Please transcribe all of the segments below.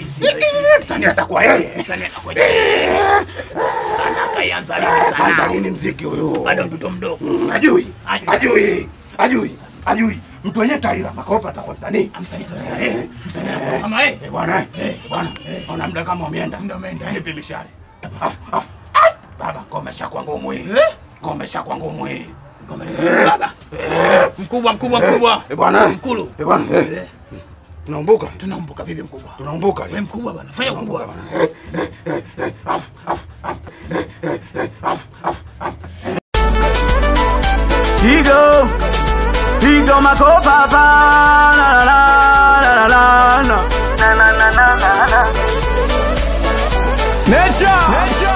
Msanii atakuwa yeye. Msanii atakuwa sana kaianza lini Kaanza sana? lini mziki huyu? Bado mtoto mdogo. Mm, Ajui. Ajui. Ajui. Ajui. Ajui. Mtu wenye taira makopa atakuwa msanii. Msanii atakuwa eh, msanii atakuwa kama eh. Eh, bwana, eh, bwana, ona muda kama umeenda. Muda umeenda. Nipi mishale. Afu, afu. Ai, Baba, komesha kwa ngumu hii. Eh? Komesha kwa ngumu hii. Baba. Mkubwa mkubwa mkubwa. Eh, bwana. Mkulu. Eh, bwana. eh, Eh, Tunaumbuka. Tunaumbuka vipi mkubwa? Tunaumbuka. Wewe mkubwa bwana. Fanya Tunaumbuka ukubwa. bwana. Eh, eh, eh, afu, afu, afu. Eh, eh, afu, afu, afu. Higo, higo makopa pa la la la la la la na na na na na na Nature,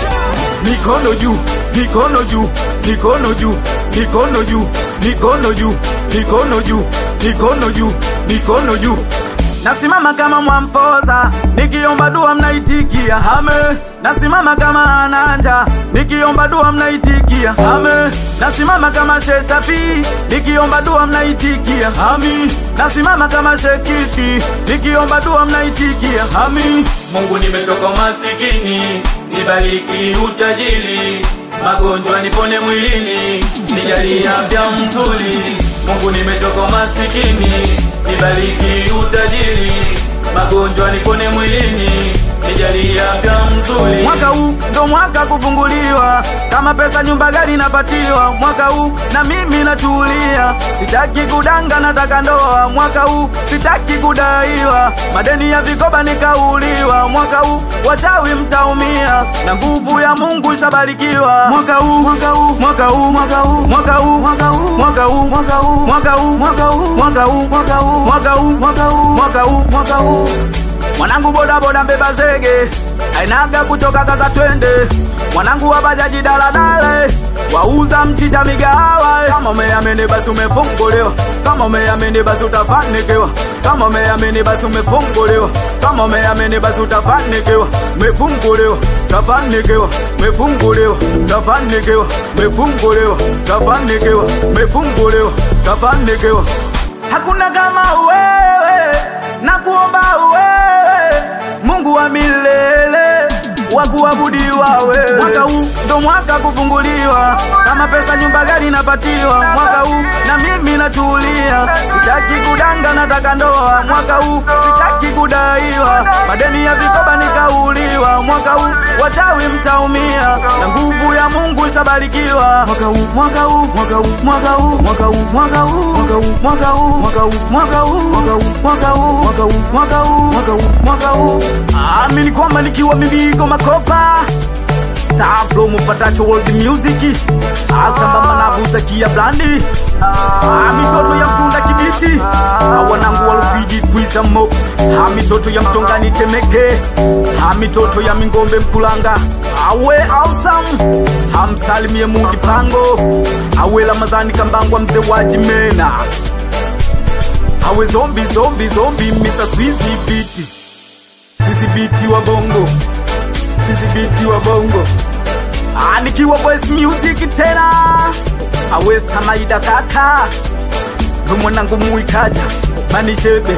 mikono juu, mikono juu, mikono juu, mikono juu, mikono juu, mikono juu, mikono juu, mikono juu. Nasimama kama mwampoza, nikiomba dua mnaitikia hame. Nasimama kama ananja, nikiomba dua mnaitikia hame. Nasimama kama Sheshafi, nikiomba dua mnaitikia hami. Nasimama kama Shekishki, nikiomba dua mnaitikia hami. Mungu nimechoka masikini, nibariki utajiri, magonjwa nipone mwilini, nijalie afya mzuri. Mungu nimechoka masikini, nibariki utajiri, magonjwa nipone mwilini, nijalie afya mzuri. Mwaka huu ndo mwaka kufunguliwa, kama pesa nyumba gari napatiwa. Mwaka huu na mimi natulia, sitaki kudanga, nataka ndoa. Mwaka huu sitaki kudaiwa, madeni ya vikoba nikauliwa. Mwaka huu wachawi mtaumia, na nguvu ya Mungu shabarikiwa. Mwaka huu, mwaka huu, mwaka huu, mwaka huu, mwaka huu, mwaka huu, mwaka huu, mwaka huu, mwaka huu, mwaka huu, mwaka huu, mwaka huu, mwaka huu, mwaka huu, mwaka huu, mwaka huu. Mwanangu boda boda mbeba zege ainaga kuchoka kaza twende mwanangu wa bajaji daladale wauza mchicha migahawa kama umeamini basi umefunguliwa kama umeamini basi utafanikiwa kama umeamini basi umefunguliwa kama umeamini basi utafanikiwa umefunguliwa tafanikiwa umefunguliwa tafanikiwa umefunguliwa tafanikiwa umefunguliwa tafanikiwa hakuna kama wewe na kuomba wewe Mungu wa milele wa kuabudiwa wewe. Mwaka huu ndo mwaka kufunguliwa, kama pesa nyumba gari napatiwa. Mwaka huu na mimi natulia, sitaki kudanga, nataka ndoa. Mwaka huu sitaki kudaiwa, madeni ya vikoba nikauliwa. Mwaka huu wachawi mtaumia, na nguvu ya Mungu shabarikiwa. Mwaka huu, mwaka huu, mwaka huu, mwaka huu, mwaka huu, mwaka huu, mwaka huu, mwaka huu, mwaka huu, mwaka huu, mwaka huu, mwaka huu, mwaka huu, mwaka huu, mwaka huu, mwaka huu. Amini kwamba nikiwa mibigo makopa Star flow mupatacho world music asambamba na buzakia blandi Ah, mitoto ya mtunda kibiti Ah, wanangu walufiji kwiza mo ha mitoto ya mtongani temeke ha mitoto ya mingombe mkulanga awe awesome hamsalimie mudi pango awe lamazani kambangwa mzee wa jimena awe zombi zombi zombi misa swizi biti sisi biti wa bongo sisi biti wa bongo Ah, nikiwa boys music tena awe samaida kaka ndo mwanangu muikaja manishebe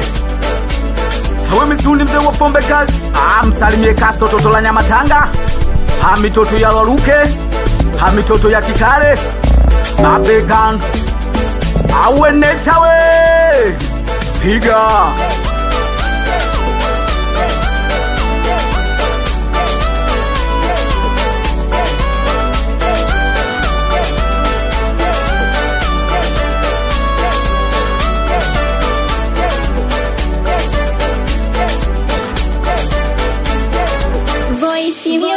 awe misuni mzee wa pombe kali ah, msalimie kasto toto la nyamatanga ha mitoto ya laruke ha mitoto ya kikale mabekan awe nechawe piga Voice